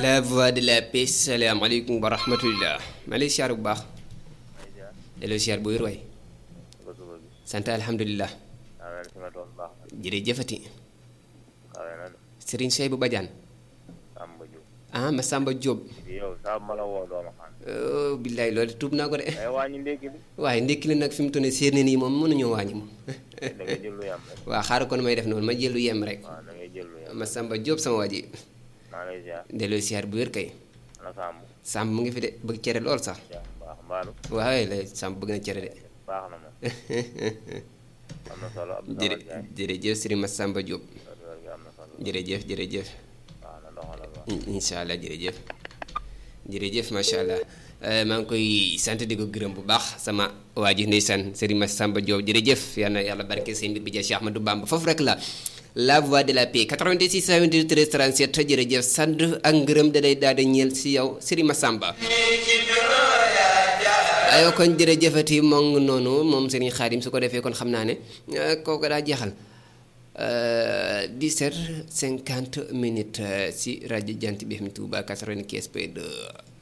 la voix de la paix salaamaaleykum wa rahmatullah maa lay siyaar bu baax delloo siyaar bu wér waay sant alhamdulilah jërëjëfati Serigne Sey bu Badiane ah ma Samba Diop oh billaay loolu tuub naa ko de waaye ndékki li nag fi mu toll nii séer ne nii moom mënuñoo wàññi moom waaw xaaral kon may def noonu ma jël lu yem rek ma Samba Diop sama waa ji delloo siyaar bu wér kay Samb mu ngi fi de bëgg cere lool sax waaye la Samb bëgg na cere de jërë jërëjëf Serigne ma Samba Diop jërëjëf jërëjëf incha allah jërëjëf jërëjëf macha allah maa ngi koy sant di ko gërëm bu baax sama waa ji ndeysaan Serigne ma Samba Diop jërëjëf yal na yàlla barke seen mbir bi ja Cheikh Ahmadou Bamba foofu rek la la voix de la paix 86 28 13 37 jërëjëf sant ak ngërëm da day daal di ñeel si yow Serigne Massamba aywa kon jërëjëfati moo ngi noonu moom Serigne Khadim su ko defee kon xam naa ne kooku daa jeexal 17 50 minutes si rajo Jant bi FM Touba 95 point 2